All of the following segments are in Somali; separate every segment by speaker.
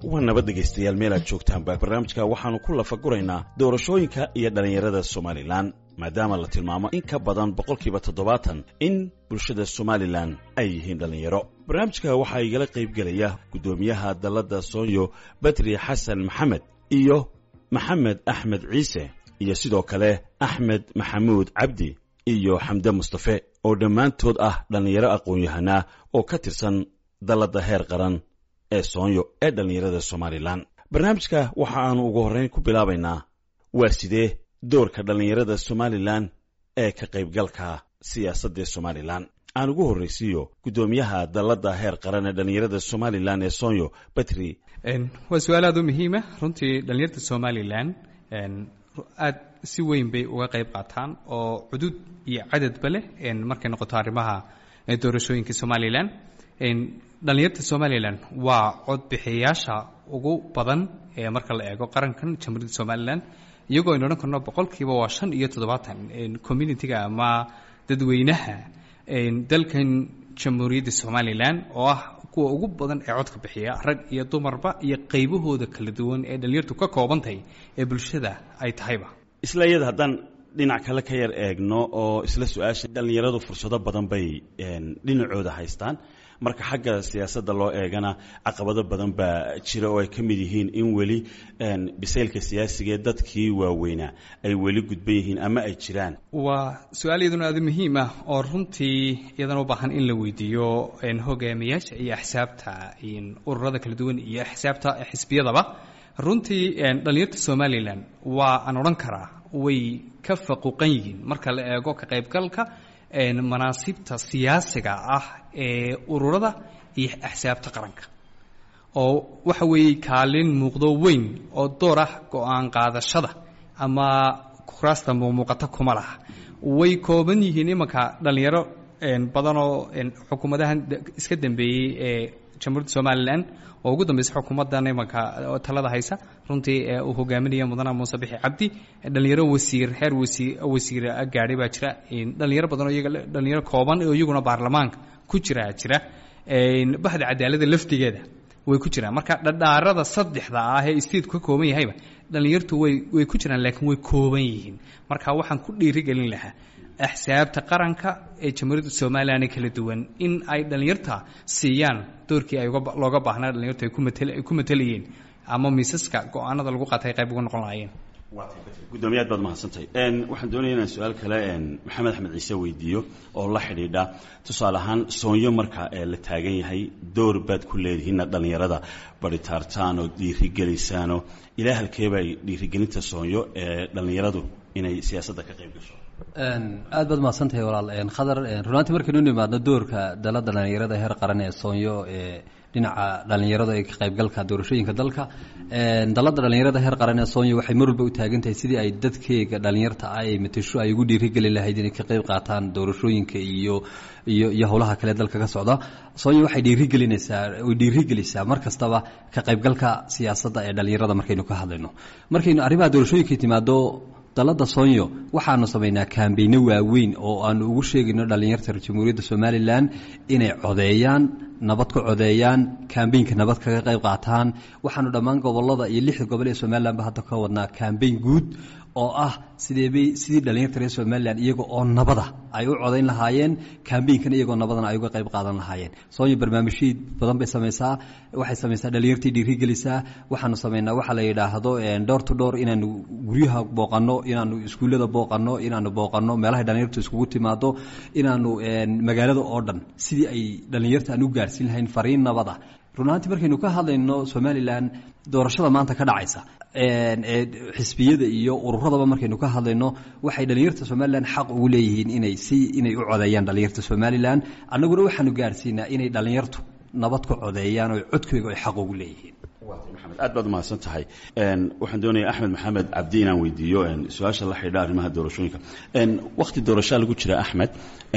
Speaker 1: waa nabad dhegaystayaal meel aad joogtaanba barnaamijka waxaannu ku lafaguraynaa doorashooyinka iyo dhallinyarada somalilan maadaama la tilmaamo in ka badan boqolkiiba toddobaatan in bulshada somalilan ay yihiin dhallinyaro barnaamijka waxaa igala qaybgelaya guddoomiyaha dalladda soonyo badri xasan maxamed iyo maxamed axmed ciise iyo sidoo kale axmed maxamuud cabdi iyo xamde mustafe oo dhammaantood ah dhallinyaro aqoon-yahanaa oo ka tirsan dalladda heer qaran ee soonyo ee dhallinyarada somalilan barnaamijka waxa aanu ugu horrayn ku bilaabaynaa waa sidee doorka dhallinyarada somalilan ee ka qaybgalka siyaasadda somalilan aan ugu horraysiiyo guddoomiyaha dalladda heer qaran ee dhallinyarada somalilan ee soonyo batri
Speaker 2: waa su-aal aada u muhiima runtii dhallinyarada somalilan aad si weyn bay uga qayb qaataan oo cudud iyo cadadba leh markay noqoto arrimaha doorashooyinka somalilan dhallinyarta somalilan waa codbixiyayaasha ugu badan ee marka la eego qarankan jamhuuriyadda somalilan iyagoo aynu odhan karno boqolkiiba waa shan iyo toddobaatan communitiga ama dadweynaha dalkan jamhuuriyadda somalilan oo ah kuwa ugu badan ee codka bixiya rag iyo dumarba iyo qaybahooda kala duwan ee dhallinyartu ka koobantahay ee bulshada ay tahayba
Speaker 1: isla iyada haddaan dhinac kale ka yar eegno oo isla su-aasha dhallinyaradu fursado badan bay dhinacooda haystaan marka xagga siyaasadda loo eegana caqabado badan baa jira oo ay ka mid yihiin in weli bisaylka siyaasiga ee dadkii waaweynaa ay weli gudban yihiin ama ay jiraan
Speaker 2: waa su-aal iyaduna aada muhiim ah oo runtii iyadana u baahan in la weydiiyo hogaamiyaasha iyo axsaabta ururada kala duwan iyo axsaabta xisbiyadaba runtii dhallinyarta somalilan waa aan odhan karaa way ka faquuqan yihiin marka la eego ka qaybgalka manaasibta siyaasiga ah ee ururada iyo axsaabta qaranka oo waxa weeye kaalin muuqdo weyn oo door ah go-aan qaadashada ama kuraasta muuqata kuma laha way kooban yihiin imanka dhallinyaro badanoo xukuumadahan iska dambeeyey ee jamhuuriyadda somalilan oo ugu dambeysa xukuumaddan imanka talada haysa runtii uu hogaaminaya mudana muuse bixi cabdi dhallinyaro wasiir heer wasiir wasiir gaadhay baa jira dhallinyaro badan oo iyaga dhallinyaro kooban oo iyaguna baarlamaanka ku jira jira bahda cadaaladda laftigeeda way ku jiraan marka dhadhaarada saddexda ah ee stateku ka kooban yahayba dhallinyartu way way ku jiraan laakiin way kooban yihiin marka waxaan ku dhiirigelin lahaa axsaabta qaranka ee jamhuuriyadda somalilan ee kala duwan in ay dhallinyarta siiyaan doorkii ay looga baahnaa dhallinyartu ay kumatay ku matelayeen ama miisaska go-aanada lagu qaatay qayb uga noqon lahaayeen
Speaker 1: guddoomiyaad baad mahadsantahay waxaan doonaya inaan su-aal kale maxamed axmed ciise weydiiyo oo la xidhiidha tusaale ahaan soonyo marka la taagan yahay door baad ku leedihiin inaad dhallinyarada baritaartaan oo dhiirigelisaan oo ilaa halkeeba ay dhiirigelinta soonyo ee dhallinyaradu inay siyaasadda ka qayb gasho
Speaker 3: aad baad mahadsantahay walaal khadar runaantii markaynu nimaadno doorka dalada dhallinyarada heer qaran ee soonyo ee dhinaca dhallinyarada ee ka qaybgalka doorashooyinka dalka dalada dhallinyarada heer qaran ee soonyo waxay mar walba u taagan tahay sidii ay dadkeega dhallinyarta ah ay matasho ay ugu dhiirigeli lahayd inay ka qayb qaataan doorashooyinka iyo iyo iyo howlaha kale dalka ka socda soonyo waxay dhiirigelinaysaa way dhiirigelisaa mar kastaba ka qaybgalka siyaasadda ee dhallinyarada markaynu ka hadlayno markaynu arrimaha doorashooyinka timaado dalada soonyo waxaanu samaynaa kaambeyno waaweyn oo aanu ugu sheegayno dhallinyarta jamhuuriyadda somalilan inay codeeyaan nabad ka codeeyaan kambeynka nabad kaga qayb qaataan waxaanu dhammaan gobolada iyo lixda gobol ee somalilanba hadda ka wadnaa kambeyn guud oo ah sideebay sidii dhallinyarta reer somalilan iyaga oo nabada ay u codayn lahaayeen kambeynkan iyagoo nabadana ay uga qayb qaadan lahaayeen soonyo barnaamijhiid badan bay samaysaa waxay samaysaa dhallinyartii dhiirigelisaa waxaanu samaynaa waxa la yidhaahdo door to door inaanu guryaha booqanno inaanu iskuullada booqanno inaanu booqanno meelahay dhallinyartu iskugu timaado inaanu magaalada oo dhan sidii ay dhallinyarta aan u gaarhsiin lahayn fariin nabada runaantii markaynu ka hadlayno somalilan doorashada maanta ka dhacaysa ee xisbiyada iyo ururadaba markaynu ka hadlayno waxay dhallinyarta somalilan xaq ugu leeyihiin inay si inay u codeeyaan dhallinyarta somalilan annaguna waxaanu gaarhsiinaa inay dhallinyartu nabad ka codeeyaan oo codkooga ay xaq ugu leeyihiin
Speaker 1: maxamed aad baad umahadsan tahay waxaan doonaya axmed maxamed cabdi inaan weydiiyo su-aasha la xidha arrimaha doorashooyinka wakti doorashaa lagu jira axmed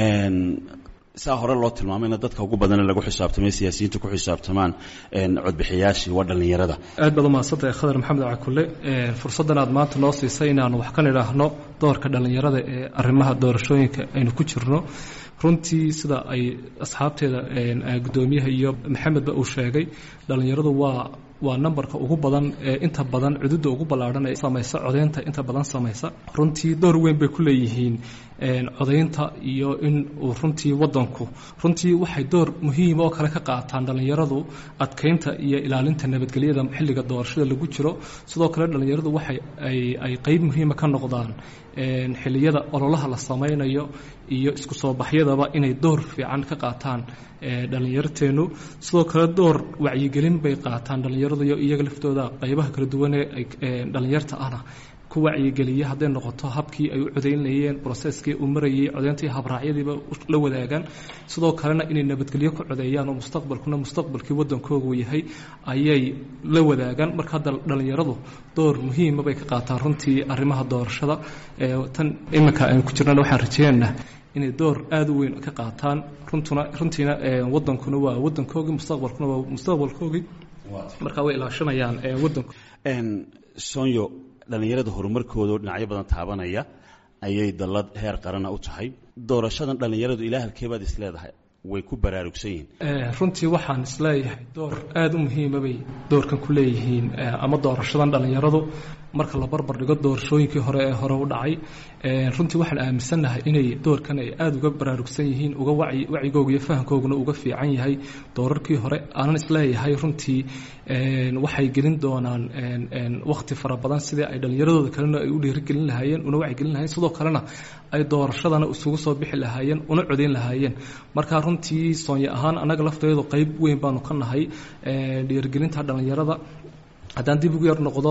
Speaker 1: saa hore loo tilmaamayna dadka ugu badane lagu xisaabtamay siyaasiyiinta ku xisaabtamaan codbixiyaashii waa dhallinyarada
Speaker 4: aad baad umahadsantahay khadar maxamed cakule fursaddan aad maanta noo siisay inaanu wax ka nidhaahno doorka dhallinyarada ee arrimaha doorashooyinka aynu ku jirno runtii sida ay asxaabteeda gudoomiyaha iyo maxamedba uu sheegay dhallinyaradu waa waa nambarka ugu badan ee inta badan cududa ugu ballaadhan ee samaysa codaynta inta badan samaysa runtii door weyn bay ku leeyihiin codaynta iyo in uu runtii wadanku runtii waxay door muhiim oo kale ka qaataan dhallinyaradu adkeynta iyo ilaalinta nabadgelyada xilliga doorashada lagu jiro sidoo kale dhallinyaradu waxay ay qeyb muhiima ka noqdaan xilliyada ololaha la samaynayo iyo isku soo baxyadaba inay door fiican ka qaataan dhallinyarteenu sidoo kale door wacyigelin bay qaataan dhallinyaradu iyo iyaga laftooda qaybaha kala duwan ee dhallinyarta ahna ku wacyigeliya hadday noqoto habkii ay u codaynayeen broseskii uu marayay codayntii habraacyadiiba la wadaagaan sidoo kalena inay nabadgelyo ku codeeyaan oo mustaqbalkuna mustaqbalkii wadankoogu yahay ayay la wadaagaan marka hadda dhallinyaradu door muhiima bay ka qaataan runtii arrimaha doorashada tan iminka aynu ku jirnana waxaan rajeynaynaa inay door aada u weyn ka qaataan runtuna runtiina wadankuna waa wadankoogii mustaqbalkuna waa mustaqbalkoogii marka way ilaashanayaan wadanku
Speaker 1: sonyo dhallinyarada horumarkooda dhinacyo badan taabanaya ayay dallad heer qarana u tahay doorashadan dhallinyaradu ilaa halkeebaad is leedahay way ku baraarugsan yihiin
Speaker 4: runtii waxaan isleeyahay door aada u muhiima bay doorkan ku leeyihiin ama doorashadan dhallinyaradu marka la barbar dhigo doorashooyinkii hore ee hore u dhacay runtii waxaan aaminsannahay inay doorkan ay aada uga baraarugsan yihiin uga wacyigooga iyo fahamkooguna uga fiican yahay doorarkii hore aanan isleeyahay runtii waxay gelin doonaan wakhti fara badan sidii ay dhallinyaradooda kalena ay u dhiirigelin lahaayeen una wacyigelin lahayen sidoo kalena ay doorashadana isugu soo bixi lahaayeen una codayn lahaayeen marka runtii soonye ahaan annaga lafteedu qayb weyn baanu ka nahay dhiirigelinta dhallinyarada haddaan dib ugu yar noqdo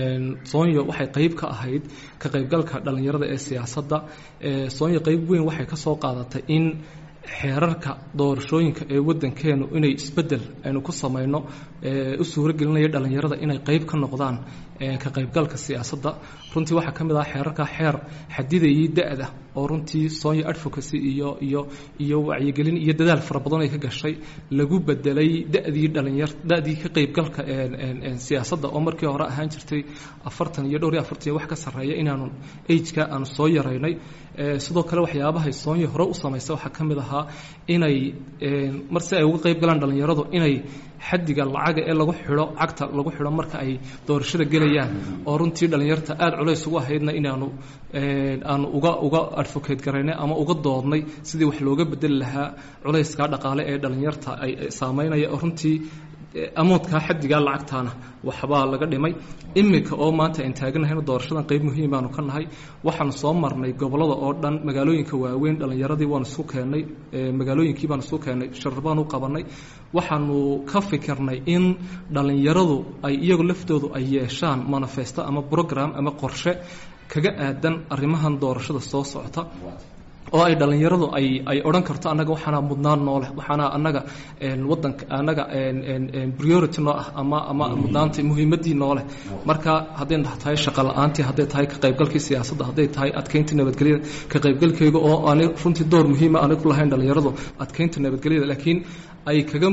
Speaker 4: soonyo waxay qayb ka ahayd ka qaybgalka dhallinyarada ee siyaasadda soonyo qayb weyn waxay ka soo qaadatay in xeerarka doorashooyinka ee wadankeenu inay isbedel aynu ku samayno u suuro gelinaya dhallinyarada inay qayb ka noqdaan ka qaybgalka siyaasadda runtii waxaa ka mid ah xeerarka xeer xadidayay da-da oo runtii sonya advocacy iyo iyo iyo wacyigelin iyo dadaal fara badan ay ka gashay lagu bedelay da-dii dhalinyar da-dii ka qaybgalka siyaasadda oo markii hore ahaan jirtay afartan iyo dhowr iyo afartan iyo wax ka sarreeya inaanu ageka aanu soo yaraynay sidoo kale waxyaabahay soonya hore u samaysay waxaa ka mid ahaa inay mar si ay uga qayb galaan dhallinyaradu inay xadiga lacaga ee lagu xidho cagta lagu xidho marka ay doorashada gelayaan oo runtii dhallinyarta aada culays ugu ahaydna inaanu aanu uga uga advocate garaynay ama uga doodnay sidii wax looga bedeli lahaa culayskaa dhaqaale ee dhallinyarta ay saameynaya oo runtii amoodkaa xadigaa lacagtaana waxbaa laga dhimay iminka oo maanta aan taaganahayna doorashadan qayb muhiim baanu ka nahay waxaanu soo marnay gobollada oo dhan magaalooyinka waaweyn dhallinyaradii waanu isku keennay magaalooyinkii baanu isku keennay sharar baanu qabanay waxaanu ka fikirnay in dhallinyaradu ay iyagu laftoodu ay yeeshaan manifesto ama program ama qorshe kaga aadan arrimahan doorashada soo socota oo ay dhallinyaradu ay ay odhan karto annaga waxaana mudnaan noo leh waxaana annaga wadanka annaga priority noo ah ama ama mudnaanta muhiimaddii noo leh marka hadday tahay shaqo la-aantii hadday tahay ka qaybgalkii siyaasadda hadday tahay adkeynta nabadgelyada ka qaybgalkayga oo aanay runtii door muhiima aanay ku lahayn dhallinyaradu adkeynta nabadgelyada laakiin ay kaga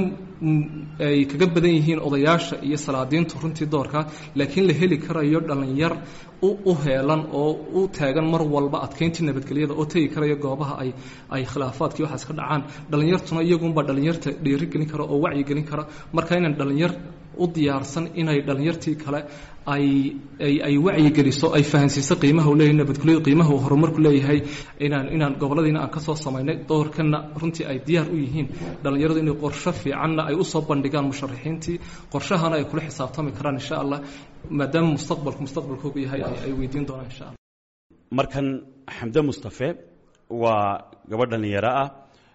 Speaker 4: ay kaga badan yihiin odayaasha iyo salaadiintu runtii doorka laakiin la heli karayo dhallinyar u heelan oo u taagan mar walba adkeyntii nabadgelyada oo tegi karaya goobaha ay ay khilaafaadkii waxaas ka dhacaan dhallinyartuna iyagunbaa dhallinyarta dhiirigelin kara oo wacyigelin kara marka inaan dhallinyar u diyaarsan inay dhallinyartii kale ay ay ay wacyigeliso ay fahansiiso qiimaha uu leeyahay nabadgelyadu qiimaha uu horumarku leeyahay inaan inaan gobolladiina aan ka soo samaynay doorkanna runtii ay diyaar u yihiin dhallinyaradu inay qorsho fiicanna ay usoo bandhigaan musharaxiintii qorshahana ay kula xisaabtami karaan insha allah maadaama mustaqbalku mustaqbalkoogu yahay ay weydiin doonaan insha allah
Speaker 1: markan xamde mustafe waa gabadh dhallinyaro ah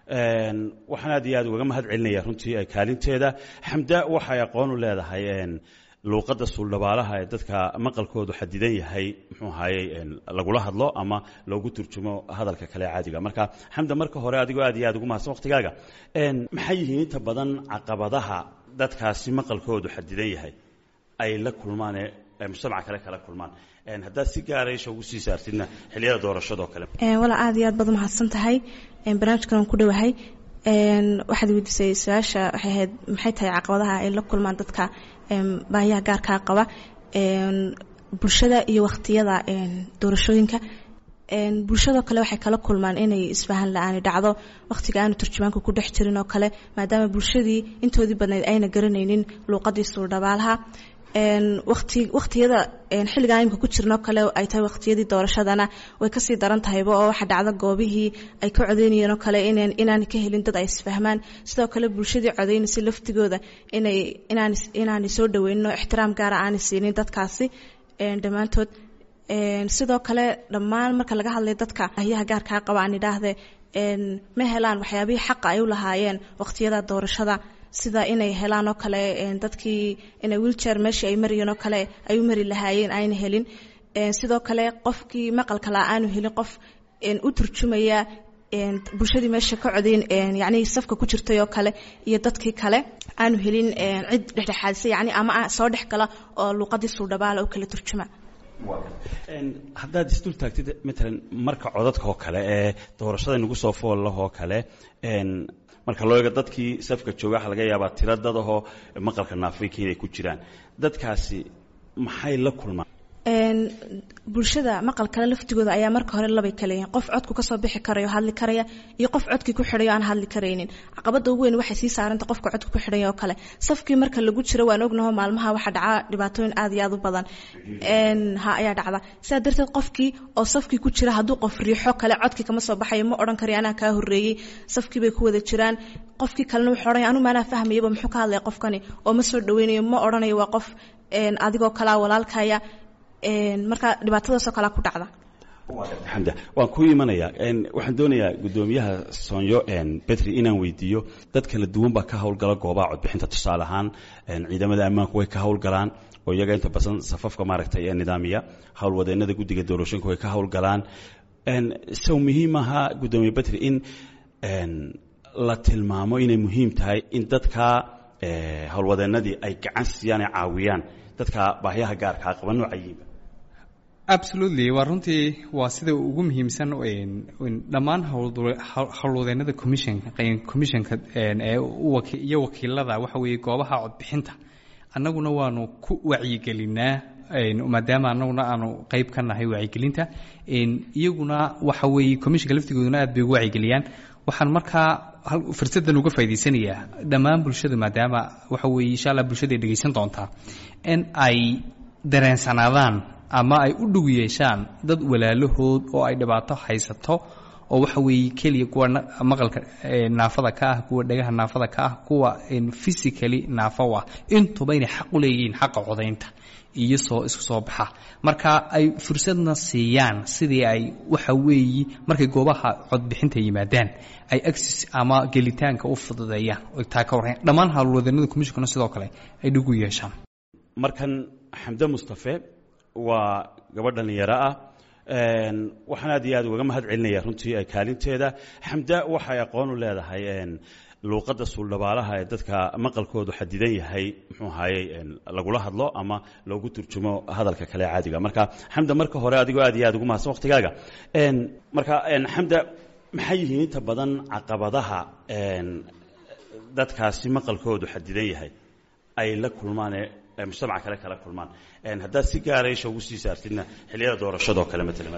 Speaker 1: waxaan aad iyo aad ugaga mahad celinaya runtii kaalinteeda xamda waxay aqoon u leedahay luuqadda suuldhabaalaha ee dadka maqalkoodu xadidan yahay muxuu ahayey lagula hadlo ama loogu turjumo hadalka kale caadiga marka xamda marka hore adigoo aad iyo aad ugu mahadsan waqtigaaga maxay yihiin inta badan caqabadaha dadkaasi maqalkoodu xadidan yahay ay la kulmaan ee mujtamaca kale kala kulmaan haddaad si gaara isha ugu sii saartidna xilliyada doorashadoo kale
Speaker 5: walaa aad iyo aad baad umahadsan tahay barnaamijkan aan ku dhowahay waxaad weydiisay su-aasha waxay ahayd maxay tahay caqabadaha ay la kulmaan dadka baahiyaha gaarkaa qaba bulshada iyo wakhtiyada doorashooyinka bulshadoo kale waxay kala kulmaan inay isfahan la-aani dhacdo wakhtiga aanu turjumaanku ku dhex jirin oo kale maadaama bulshadii intoodii badnayd ayna garanaynin luuqadii suurdhabaalaha wati wakhtiyada xilligan imika ku jirnoo kale ay tahay wakhtiyadii doorashadana way kasii daran tahayba oo waxa dhacda goobihii ay ka codeynayeen oo kale inaanay ka helin dad ay isfahmaan sidoo kale bulshadii codeynaysa laftigooda inay inaanay soo dhaweynin oo ixtiraam gaara aanay siinin dadkaasi dhammaantood sidoo kale dhammaan marka laga hadlay dadka ahyaha gaarkaa qaba aan idhaahde ma helaan waxyaabihii xaqa ay u lahaayeen wakhtiyada doorashada sida inay helaan oo kale dadkii inay wiiljeer meeshii ay marayeen oo kale ay u mari lahaayeen ayna helin sidoo kale qofkii maqalka la aanu helin qof u turjumaya bulshadii meesha ka codeyn yacnii safka ku jirtay oo kale iyo dadkii kale aanu helin cid dhexdhexaadisa yacni ama soo dhex gala oo luuqadii suudhabaala u kala turjuma
Speaker 1: haddaad isdul taagtid matalan marka codadka oo kale ee doorashada nagu soo foollahoo kale marka loo eego dadkii safka jooga waxa laga yaabaa tiro dadahoo maqalka naafrika inay ku jiraan dadkaasi maxay la kulmaan
Speaker 5: bulshada maqalkale laftigooda ayaa marka hore labay kale yihiin qof codku kasoo bixi karayo hadli karaya iyo qof codkii ku xidhayo aan hadli karaynin caqabada ugu weyn waxay sii saaranta qofka codka ku xidhaya oo kale safkii marka lagu jiro waan ognaho maalmaha waxaa dhaca dhibaatooyin aad iyo aad u badan ha ayaa dhacda sidaa darteed qofkii oo safkii ku jira hadduu qof riixo kale codkii kama soo baxayo ma odhan karayo anaa kaa horreeyey safkii bay ku wada jiraan qofkii kalena wuxuu odhanaya anu maanaa fahmayaba muxuu ka hadlaya qofkani oo ma soo dhaweynayo ma odhanayo waa qof adigoo kalea walaalkaya marka dhibaatadaasoo kalea ku dhacda
Speaker 1: xamda waan ku imanayaa waxaan doonayaa guddoomiyaha soonyo betri inaan weydiiyo dad kala duwan baa ka howlgala goobaha codbixinta tusaale ahaan ciidamada ammaanku way ka howlgalaan oo iyaga inta badan safafka maaragtay ee nidaamiya howlwadeenada guddiga doorashooyinka way ka howlgalaan sow muhiim ahaa guddoomiye betri in la tilmaamo inay muhiim tahay in dadka howlwadeenadii ay gacan siiyaan ay caawiyaan dadka baahyaha gaarkaa qaba noocayiinba
Speaker 2: absolutely waa runtii waa sida ugu muhiimsan dhammaan howlwadeenada commissionka commissionka ee iyo wakiilada waxa weeye goobaha codbixinta annaguna waanu ku wacyigelinaa maadaama annaguna aanu qeyb ka nahay wacyigelinta iyaguna waxa weeye commissionka laftigooduna aad bay ugu wacyigeliyaan waxaan markaa fursadan uga faa'idaysanayaa dhammaan bulshadu maadaama waxa weeye insha allah bulshada ay dhegaysan doontaa in ay dareensanaadaan ama ay u dhug yeeshaan dad walaalahood oo ay dhibaato haysato oo waxa weeye keliya kuwa maqalka naafada ka ah kuwa dhagaha naafada ka ah kuwa physically naafo ah intuba inay xaq u leeyihiin xaqa codaynta iyo soo isku soo baxa marka ay fursadna siiyaan sidii ay waxa weeyi markay goobaha codbixinta yimaadaan ay agsis ama gelitaanka u fududeeyaan oy taa ka warrayn dhammaan howlwadeenada commissionkana sidoo kale ay dhig u yeeshaan
Speaker 1: markan xamde mustafe waa gabadh dhallinyaro ah waxaan aad iyo aad ugaga mahad celinaya runtii kaalinteeda xamda waxay aqoon u leedahay luuqadda suuldhabaalaha ee dadka maqalkoodu xadidan yahay muxuu ahaayey lagula hadlo ama loogu turjumo hadalka kale caadiga marka xamda marka hore adigoo aad iyo aad ugu mahadsan waqtigaaga marka xamda maxay yihiin inta badan caqabadaha dadkaasi maqalkoodu xadidan yahay ay la kulmaan ee mujtamaca kale kala kulmaan haddaad si gaara isha ugu sii saartidna xilliyada doorashadoo kale matalan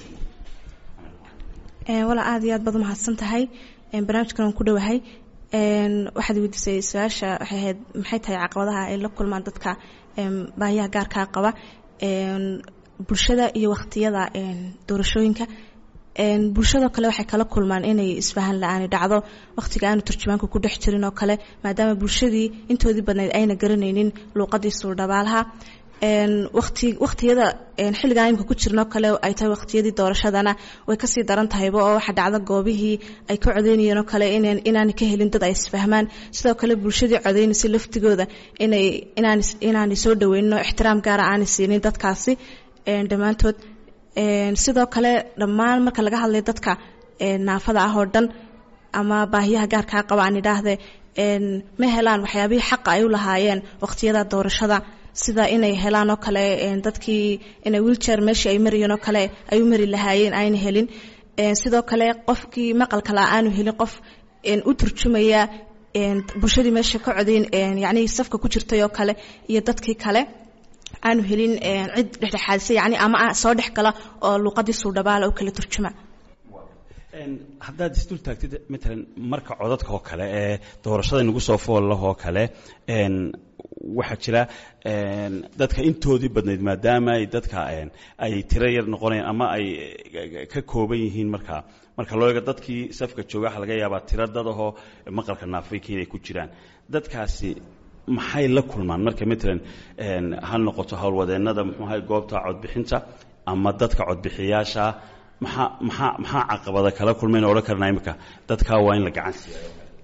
Speaker 5: walaa aad iyo aad baad umahadsan tahay barnaamijkan aan ku dhowahay waxaad weydiisay su-aasha waxay ahayd maxay tahay caqabadaha ay la kulmaan dadka baahiyaha gaarkaa qaba bulshada iyo wakhtiyada doorashooyinka bulshadoo kale waxay kala kulmaan inay isfahan la-aani dhacdo wakhtiga aanu turjumaanku ku dhex jirin oo kale maadaama bulshadii intoodii badnayd ayna garanaynin luuqadii suurdhabaalaha wati wakhtiyada xilligan imika ku jirnoo kale ay tahay wakhtiyadii doorashadana way kasii daran tahayba oo waxa dhacda goobihii ay ka codeynayeen oo kale inaanay ka helin dad ay isfahmaan sidoo kale bulshadii codeynaysa laftigooda inay inaanay soo dhaweynin oo ixtiraam gaara aanay siinin dadkaasi dhammaantood sidoo kale dhammaan marka laga hadlay dadka naafada ah oo dhan ama baahiyaha gaarkaa qaba aan idhaahde ma helaan waxyaabihii xaqa ay u lahaayeen wakhtiyada doorashada sida inay helaan oo kale dadkii inay wiiljeer meeshii ay marayeen oo kale ay u mari lahaayeen ayna helin sidoo kale qofkii maqalka la aanu helin qof u turjumaya bulshadii meesha ka codeyn yacnii safka ku jirtay oo kale iyo dadkii kale aanu helin cid dhexdhexaadisa yani ama soo dhex gala oo luuqadii suudhabaala u kala turjuma
Speaker 1: haddaad isdul taagtid matalan marka codadka oo kale ee doorashada nagu soo foolleh oo kale waxaa jira dadka intoodii badnayd maadaama ay dadka ay tiro yar noqonayaan ama ay ka kooban yihiin markaa marka loo eego dadkii safka jooga waxa laga yaabaa tiro dadahoo maqalka naafayka inay ku jiraan dadkaasi maxay la kulmaan marka matalan ha noqoto howlwadeennada muxuuahay goobta codbixinta ama dadka codbixiyaasha maxaa maxaa maxaa caqabada kala kulmayna odhan karnaa imika dadkaa waa in la gacan siiya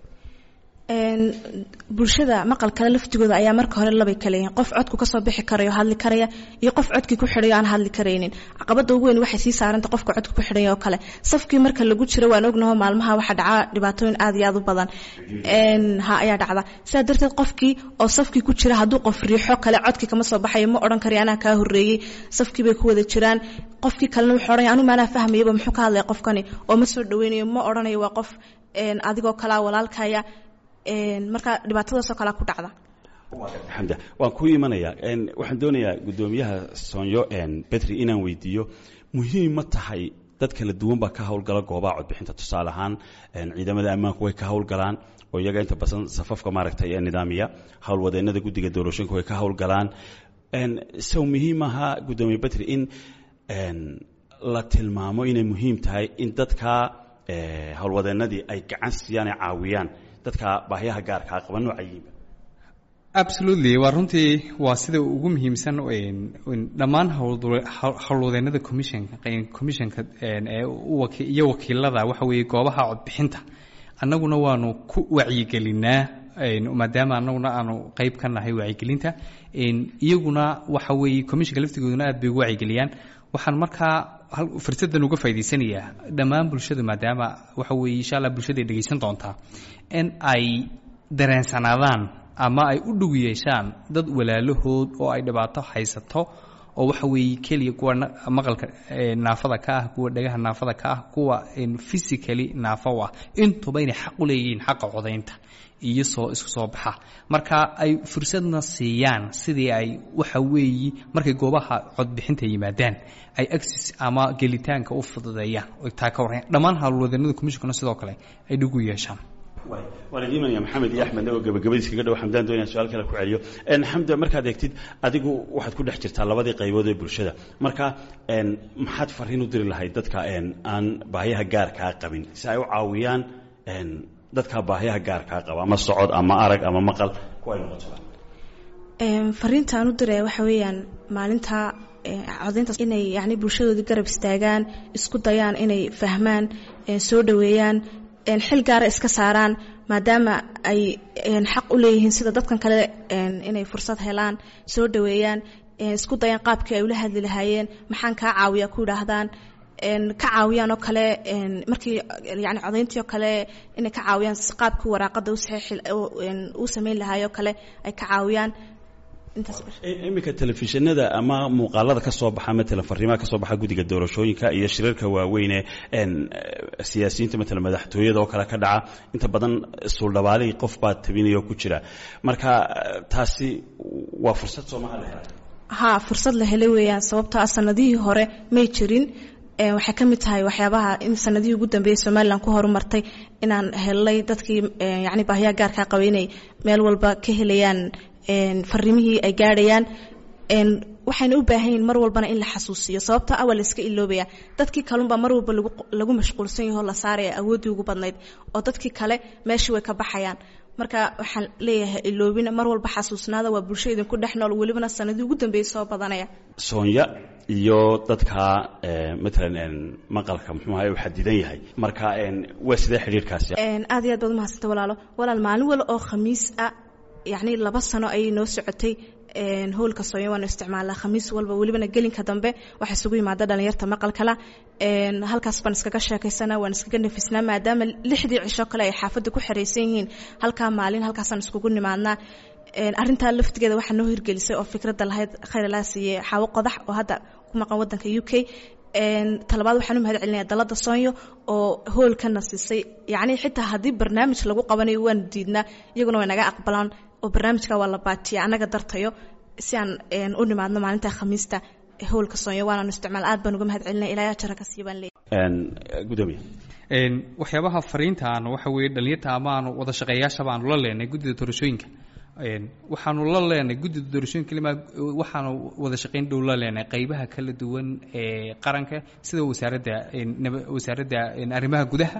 Speaker 5: bulshada maqalkale laftigooda ayaa marka hore labay kala yihiin qof codku kasoo bixi karayo hadli karaya iyo qof codkii ku xidhayo aan hadli karaynin caqabada ugu weyn waxay sii saaranta qofka codka ku xidhaya oo kale safkii marka lagu jiro waan ognaho maalmaha waxaa dhaca dhibaatooyin aad iyo aad u badan ha ayaa dhacda sidaa darteed qofkii oo safkii ku jira hadduu qof riixo kale codkii kama soo baxayo ma odhan karayo anaa kaa horreeyey safkii bay ku wada jiraan qofkii kalena wuxuu odhanaya anu maanaa fahmayaba muxuu ka hadlaya qofkani oo ma soo dhaweynayo ma odhanayo waa qof adigoo kalaa walaalkaya marka dhibaatadaasoo kalea ku dhacda
Speaker 1: xamda waan kuu imanayaa waxaan doonayaa guddoomiyaha soonyo betri inaan weydiiyo muhiim ma tahay dad kala duwan baa ka howlgala goobaha codbixinta tusaale ahaan ciidamada ammaanku way ka howlgalaan oo iyaga inta badan safafka maaragtay ee nidaamiya howlwadeennada guddiga doorashooyinka way ka howlgalaan sow muhiim ahaa guddoomiye betri in la tilmaamo inay muhiim tahay in dadka howlwadeennadii ay gacan siiyaan ay caawiyaan dadka baahyaha gaarkaa qaba noocayiinba
Speaker 2: absolutely waa runtii waa sida ugu muhiimsan dhammaan howlwadeennada commissionka commissionka iyo wakiilada waxa weeye goobaha codbixinta annaguna waanu ku wacyigelinaa maadaama annaguna aanu qeyb ka nahay wacyigelinta iyaguna waxa weeye commissionka laftigooduna aad bay ugu wacyigeliyaan waxaan markaa fursadan uga faa'idaysanayaa dhammaan bulshada maadaama waxa weeye insha allah bulshada ay dhegaysan doontaa in ay dareensanaadaan ama ay u dhow yeeshaan dad walaalahood oo ay dhibaato haysato oo waxa weeye keliya kuwa maqalka naafada ka ah kuwa dhagaha naafada ka ah kuwa physically naafo ah intuba inay xaq u leeyihiin xaqa codaynta iyo soo isku soo baxa marka ay fursadna siiyaan sidii ay waxa weeye markay goobaha codbixinta yimaadaan ay access ama gelitaanka u fududeeyaan oo taa ka warran dhammaan howlwadeennada commissionkana sidoo kale ay dhig u yeeshaan
Speaker 1: waan idin imanaya maxamed iyo axmed oo gabagabadiis kaga dhow xamdaan doonaya su-aal kale ku celiyo xamda markaad eegtid adigu waxaad ku dhex jirtaa labadii qaybood ee bulshada marka maxaad fariin u diri lahayd dadka aan baahyaha gaarkaa qabin si ay u caawiyaan dadka baahyaha gaarkaa qaba ama socod ama arag ama maqal kuwa ay noqotoba
Speaker 5: fariinta aan u diraya waxa weeyaan maalinta codayntaas inay yani bulshadoodii garab istaagaan isku dayaan inay fahmaan soo dhoweeyaan xil gaara iska saaraan maadaama ay xaq u leeyihiin sida dadkan kale inay fursad helaan soo dhoweeyaan isku dayaan qaabkii ay ula hadli lahaayeen maxaan kaa caawiya ku idhaahdaan ka caawiyaan oo kale markii yani codayntii oo kale inay ka caawiyaan qaabkii waraaqada u samayn lahaay oo kale ay ka caawiyaan
Speaker 1: iminka telefishinada ama muuqaalada ka soo baxa matalan fariimaha ka soo baxa guddiga doorashooyinka iyo shirarka waaweyne siyaasiyiinta matalan madaxtooyada oo kale ka dhaca inta badan suuldhabaalihii qof baa tabinaya oo ku jira marka taasi waa fursad soomaha la helay
Speaker 5: ha fursad la helay weeyaan sababtoo ah sanadihii hore may jirin waxay ka mid tahay waxyaabaha in sanadihii ugu dambeeyey somalilan ku horumartay inaan helnay dadkii yani baahiyaha gaarkaa qabay inay meel walba ka helayaan fariimihii ay gaadhayaan waxayna u baahan yihin mar walbana in la xasuusiyo sababtoo ah waa la iska iloobaya dadkii kalunbaa mar walba lagu mashquulsan yaho la saaraya awooddii ugu badnayd oo dadkii kale meeshii way ka baxayaan marka waxaan leeyahay iloobina mar walba xasuusnaada waa bulsho idinku dhex nool welibana sanadii ugu dambeeyey soo badanaya
Speaker 1: soonya iyo dadka matalan maqalka muxuu ahay uu xadidan yahay marka waa sidee xidhiirkaasi
Speaker 5: aad iyo aad baad umahadsanta walaalo walaal maalin wal oo khamiis ah yacni laba sano ayay noo socotay howlka soonya waanu isticmaalnaa khamiis walba welibana gelinka dambe waxaa isugu yimaada dhalinyarta maqalkala halkaas baan iskaga sheekaysanaa waan iskaga nafisnaa maadaama lixdii cisho kale ay xaafadda ku xeraysan yihiin halkaa maalin halkaasaan iskugu nimaadnaa arintaa laftigeeda waxaa noo hirgelisay oo fikradda lahayd khayralaa siiyey xaawo qodax oo hadda ku maqan waddanka u k talabaad waxaan u mahad celinaya dalada soonyo oo hoolkana siisay yacni xitaa haddii barnaamij lagu qabanayo waanu diidnaa iyaguna way naga aqbalaan oo barnaamijka waa la baatiya annaga dartayo si aan u nimaadno maalinta khamiista howlka soonyo waanaanu isticmaal aad baan uga mahad celinay ilaa jara ka sii baan leeyahay
Speaker 1: gudoomiye
Speaker 2: waxyaabaha fariintaan waxa weeye dhalinyarta amaanu wada shaqeeyaashaba aanu la leenay guddida doorashooyinka waxaanu la leenay guddida doorashooyinka kelima waxaanu wada shaqayn dhow la leenay qaybaha kala duwan ee qaranka sida wasaaradda wasaaradda arrimaha gudaha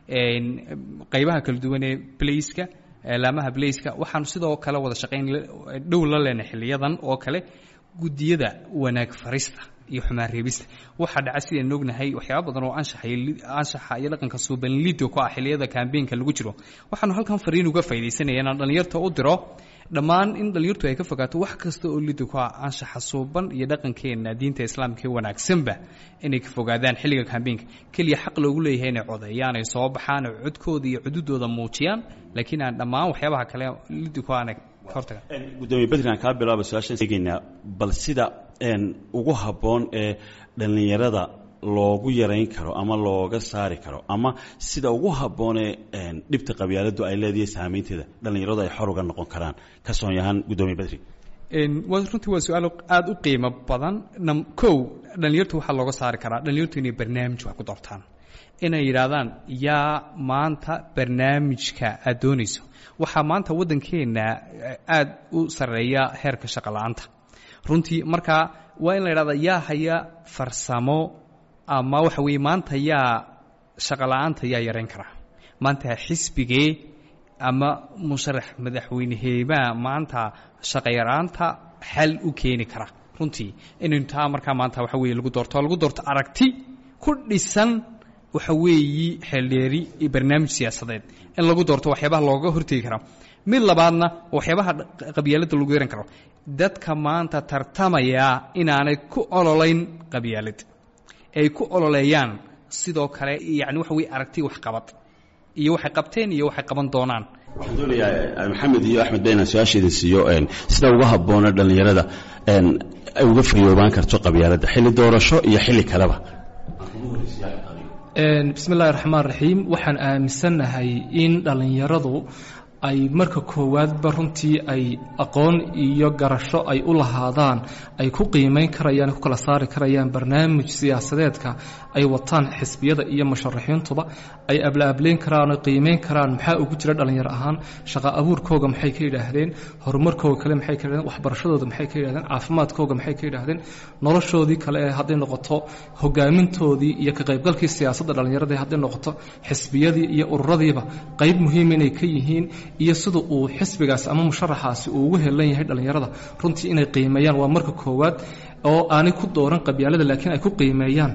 Speaker 2: qaybaha kala duwan ee blaiska laamaha blaiska waxaanu sidoo kale wada shaqayn dhow la leenay xiliyadan oo kale guddiyada wanaag farista iyo xumaan reebista waxaa dhaca sidaan ognahay waxyaaba badan oo anshaxa iyo dhaqanka suubanlido ku ah xiliyada kambeynka lagu jiro waxaanu halkan fariin uga faydaysanaya inaan dhallinyarta u diro dhammaan in dhallinyartu ay ka fogaato wax kasta oo lido ku ah anshaxa suuban iyo dhaqankeena diinta islaamka ee wanaagsanba inay ka fogaadaan xilliga kambeynka keliya xaq loogu leeyahay inay codeeyaan ay soo baxaan oo codkooda iyo cududooda muujiyaan laakiin aan dhammaan waxyaabaha kale lido ku aanay
Speaker 1: gudoomiye bedrian kaa bilaaba su-aashaan eegeynaa bal sida ugu habboon ee dhallinyarada loogu yarayn karo ama looga saari karo ama sida ugu habboonee dhibta qabyaaladu ay leedahay saameynteeda dhallinyaradu ay xor uga noqon karaan ka soonyahaan gudoomiye bedri
Speaker 2: runtii waa su-aal aada u qiimo badan kow dhallinyartu waxaa looga saari karaa dhallinyartu inay barnaamij wax ku doortaan inay yidhaahdaan yaa maanta barnaamijka aad doonayso waxaa maanta waddankeenna aada u sarreeya heerka shaqo la-aanta runtii marka waa in la yidhahda yaa haya farsamo ama waxa weeye maanta yaa shaqo la-aanta yaa yarayn karaa maanta xisbigee ama musharax madaxweyneheebaa maanta shaqo yaraanta xal u keeni kara runtii inaynu taa markaa maanta waxa weye lagu doorto lagu doorto aragti ku dhisan waxa weeyi xeeldheeri iyo barnaamij siyaasadeed in lagu doorto waxyaabaha looga hortegi karaa mid labaadna waxyaabaha qabyaaladda lagu yaran karo dadka maanta tartamaya inaanay ku ololayn qabyaalad ay ku ololeeyaan sidoo kale yani waxa weye aragti waxqabad iyo waxay qabteen iyo waxay qaban doonaan
Speaker 1: waxaan doonayaa maxamed iyo axmed ba inaan su-aasheeda siiyo sida uga habboona dhallinyarada ay uga fayoobaan karto qabyaaladda xilli doorasho iyo xilli kaleba
Speaker 4: bismi illaahi raxmaan raxiim waxaan aaminsannahay in dhallinyaradu ay marka koowaadba runtii ay aqoon iyo garasho ay u lahaadaan ay ku qiimayn karayaan ku kala saari karayaan barnaamij siyaasadeedka ay wataan xisbiyada iyo musharaxiintuba ay ablaableyn karaan oo qiimayn karaan maxaa ugu jira dhallinyaro ahaan shaqo abuurkooga maxay ka yidhaahdeen horumarkooga kale maxay ka yidhahdeen waxbarashadooda maxay ka yidhahdeen caafimaadkooga maxay ka yidhaahdeen noloshoodii kale ee hadday noqoto hogaamintoodii iyo ka qaybgalkii siyaasadda dhallinyaradii hadday noqoto xisbiyadii iyo ururadiiba qayb muhiim inay ka yihiin iyo sida uu xisbigaas ama musharaxaasi uu ugu helan yahay dhallinyarada runtii inay qiimeeyaan waa marka koowaad oo aanay ku dooran qabyaalada laakiin ay ku qiimeeyaan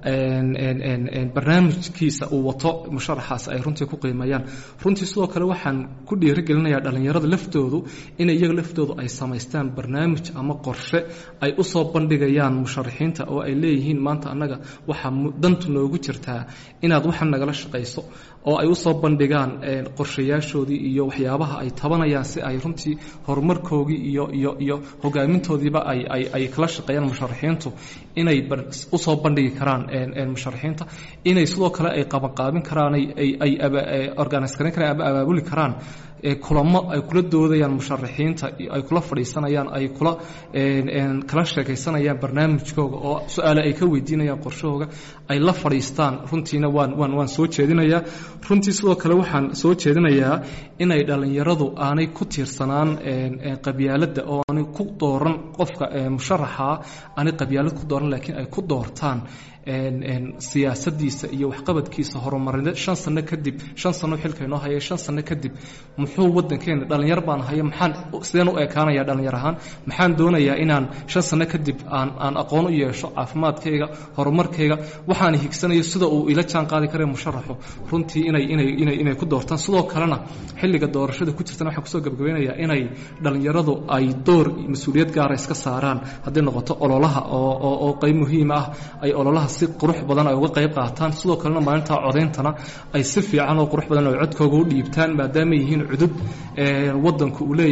Speaker 4: barnaamijkiisa uu wato musharaxaas ay runtii ku qiimeeyaan runtii sidoo kale waxaan ku dhiirigelinayaa dhallinyarada laftoodu inay iyaga laftoodu ay samaystaan barnaamij ama qorshe ay u soo bandhigayaan musharaxiinta oo ay leeyihiin maanta annaga waxaa dantu noogu jirtaa inaad waxan nagala shaqayso oo ay u soo bandhigaan qorshayaashoodii iyo waxyaabaha ay tabanayaan si ay runtii horumarkoogii iyo iyo iyo hogaamintoodiiba ay ay ay kala shaqeeyaan musharaxiintu inay usoo bandhigi karaan musharaxiinta inay sidoo kale ay qabanqaabin karaan ay ay organise garan karaan ama abaabuli karaan kulamo ay kula doodayaan musharaxiinta ay kula fadhiisanayaan ay kula kala sheekaysanayaan barnaamijkooga oo su-aale ay ka weydiinayaan qorshahooga ay la fadhiistaan runtiina waan waan waan soo jeedinayaa runtii sidoo kale waxaan soo jeedinayaa inay dhallinyaradu aanay ku tiirsanaan qabyaaladda oo aanay ku dooran qofka musharaxa aanay qabyaalad ku dooran laakiin ay ku doortaan siyaasadiisa iyo waxqabadkiisa horumarineed shan sano kadib shan sano xilka inoo haya shan sano kadib muxuu wadankeena dhallinyar baan haya maxaan sideen u ekaanaya dhallinyar ahaan maxaan doonayaa inaan shan sano kadib aan aan aqoon u yeesho caafimaadkayga horumarkayga waxaan higsanayo sida uu ila jaan qaadi kara musharaxu runtii inay inay inay inay ku doortaan sidoo kalena xilliga doorashada ku jirtana waxaan kusoo gabagabeynayaa inay dhallinyaradu ay door mas-uuliyad gaara iska saaraan hadday noqoto ololaha oo oo oo qayb muhiim ah ay ololaha si qurux badan ay uga qayb qaataan sidoo kalena maalinta codayntana ay si fiican oo qurux badan oo codkooga u dhiibtaan maadaama yihiin cudud wadanku uu leeyahay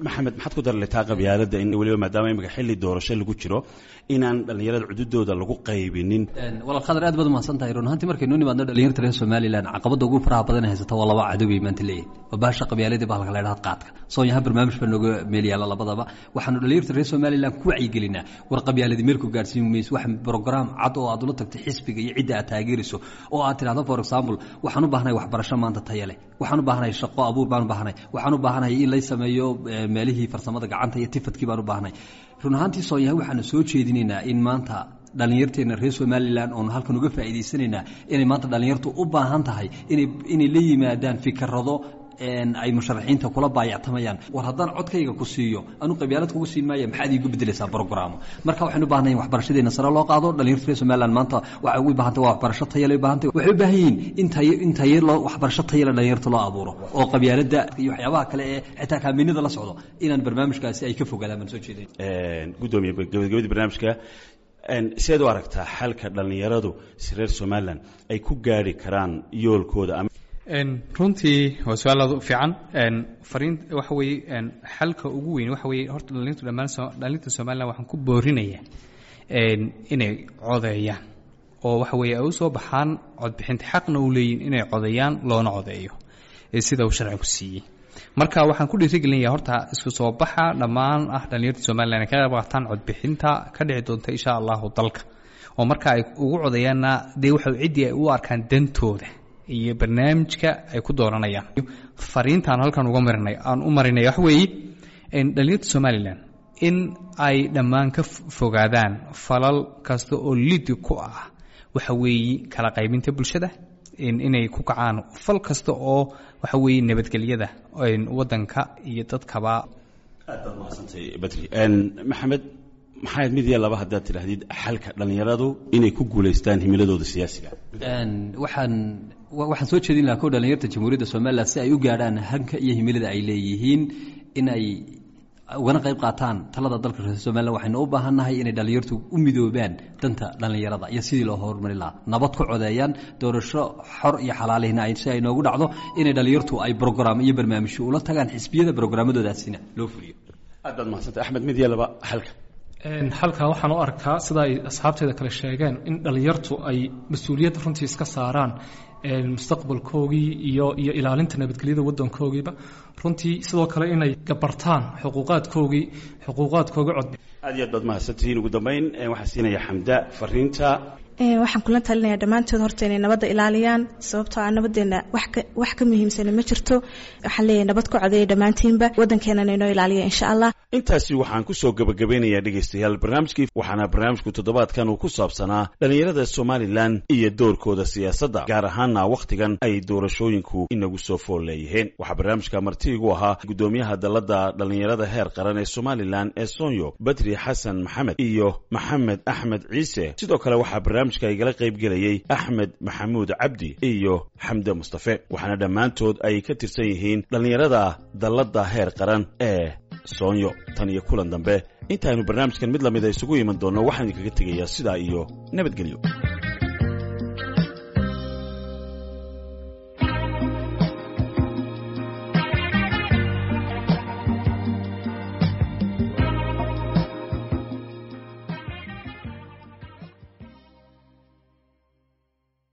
Speaker 1: maxamed maxaad ku darletaa qabyaaladda in weliba maadaama imika xilli doorasho lagu jiro inaan dhallinyarada cududooda lagu qaybinin
Speaker 3: walaal khadar aad baad umahadsan tahay run ahaantii markaynu nimaadno dhalinyarta reer somalilan caqabadda ugu faraha badan ee haysata waa laba cadowbay maanta leeyihin waa baasha qabyaaladii bahalka la idhahda qaadka soonyaha barnaamij baa nooga meel yaalla labadaba waxaanu dhalinyarta reer somalilan ku wacyigelinaa war qabyaaladii meelku gaadhsiin mayso wax program cad oo aad ula tagtay xisbiga iyo cidda aad taageerayso oo aad tidhahdo for example waxaan u baahanahay waxbarasho maanta taya leh waxaan u baahanahay shaqo abuur baan u baahanahay waxaan u baahanahay in lay sameeyo meelihii farsamada gacanta iyo tifadkii baan u baahanahay run ahaantii soonyaha waxaanu soo jeedinaynaa in maanta dhallinyarteena reer somalilan oonu halkan uga faa'iidaysanaynaa inay maanta dhallinyartu u baahan tahay inay inay la yimaadaan fikarado ay musharaxiinta kula baayactamayaan war haddaan codkayga ku siiyo anuu qabyaalad kugu siin maaya maxaad iigu bedelaysaa brogramo marka waxaynu u baahnahay in waxbarashadeena sare loo qaado dhalinyarta reer somaliland maanta waxay ugu baahantay waa waxbarasho tayale u baahantay waxay u baahan yihiin in tayo in tayo loo waxbarasho tayale dhalinyarta loo abuuro oo qabyaaladda iyo waxyaabaha kale ee xitaa kaaminada la socdo inaan barnaamijkaasi ay ka fogaadaan baan soo jeeday
Speaker 1: gudoomiye gabagabadii barnaamijka sideed u aragtaa xalka dhallinyaradu si reer somalilan ay ku gaari karaan yoolkooda ama
Speaker 2: runtii waa su-aal aad u fiican fariin waxa weeye xalka ugu weyn waxa weeye horta dhalintu dhammaan dhalinta somaliland waxaan ku boorinayaa inay codeeyaan oo waxa weeye ay u soo baxaan codbixinta xaqna u leeyihin inay codeeyaan loona codeeyo sida uu sharcigu siiyey marka waxaan ku dhiirigelinayaa horta isku soo baxa dhammaan ah dhalinyarta somaliland ay ka qayb qaataan codbixinta ka dhici doonta insha allahu dalka oo marka ay ugu codeeyaanna dee waxa ciddii ay u arkaan dantooda iyo barnaamijka ay ku dooranayaan fariintaan halkan uga marinay aan u marinay wax weeye dhalinyarta somalilan in ay dhammaan ka fogaadaan falal kasta oo lidi ku ah waxa weeye kala qaybinta bulshada inay ku kacaan fal kasta oo waxa weeye nabadgelyada wadanka iyo dadkaba
Speaker 1: aad baad mahadsantay badri maxamed maxayd mid iyo laba haddaad tidhaahdid xalka dhallinyaradu inay ku guulaystaan himiladooda siyaasiga
Speaker 3: waxaan waxaan soo jeedin lahaa ko dhalinyarta jamhuuriyadda somalilan si ay u gaadhaan hanka iyo himilada ay leeyihiin in ay ugana qayb qaataan talada dalka reer somalilan waxaynu u baahannahay inay dhallinyartu u midoobaan danta dhallinyarada iyo sidii loo horumari lahaa nabad ku codeeyaan doorasho xor iyo xalaalihna si ay noogu dhacdo inay dhallinyartu ay brograam iyo barnaamijyo ula tagaan xisbiyada brograamadoodasina loo fuliyo
Speaker 1: aad baad mahadsantay axmed mid iyo laba xalka
Speaker 4: halkaa waxaan u arkaa sida ay asxaabteeda kale sheegeen in dhallinyartu ay mas-uuliyadda runtii iska saaraan mustaqbalkoogii iyo iyo ilaalinta nabadgelyada waddankoogiiba runtii sidoo kale inay gabartaan xuquuqaadkoogii xuquuqaadkooga cod
Speaker 1: aad iyo aad baad mahadsantihiin ugu dambayn waxaa siinaya xamda fariinta
Speaker 5: waxaan kula talinayaa dhammaantood horta inay nabadda ilaaliyaan sababtoo ah nabadeenna wax ka muhiimsana ma jirto waxaan leeyahay nabad ku codeeya dhammaantiinba waddankeenana inoo ilaaliya insha allah
Speaker 1: intaasi waxaan ku soo gebagabeynayaa dhegaystayaal barnaamijkii waxaana barnaamijku toddobaadkan uu ku saabsanaa dhallinyarada somalilan iyo doorkooda siyaasadda gaar ahaana wakhtigan ay doorashooyinku inagu soo fool leeyihiin waxaa barnaamijka martiigu ahaa guddoomiyaha dalladda dhallinyarada heer qaran ee somalilan ee sonyo badri xasan maxamed iyo maxamed axmed ciise sidoo kale waxaa barnaamijka igala qaybgelayey axmed maxamuud cabdi iyo xamde mustafe waxaana dhammaantood ay ka tirsan yihiin dhallinyarada dalladda heer qaran ee soonyo tan iyo kulan dambe intaaynu barnaamijkan mid lamida isugu iman doonno waxaan idinkaga tegayaa sidaa iyo nabadgelyo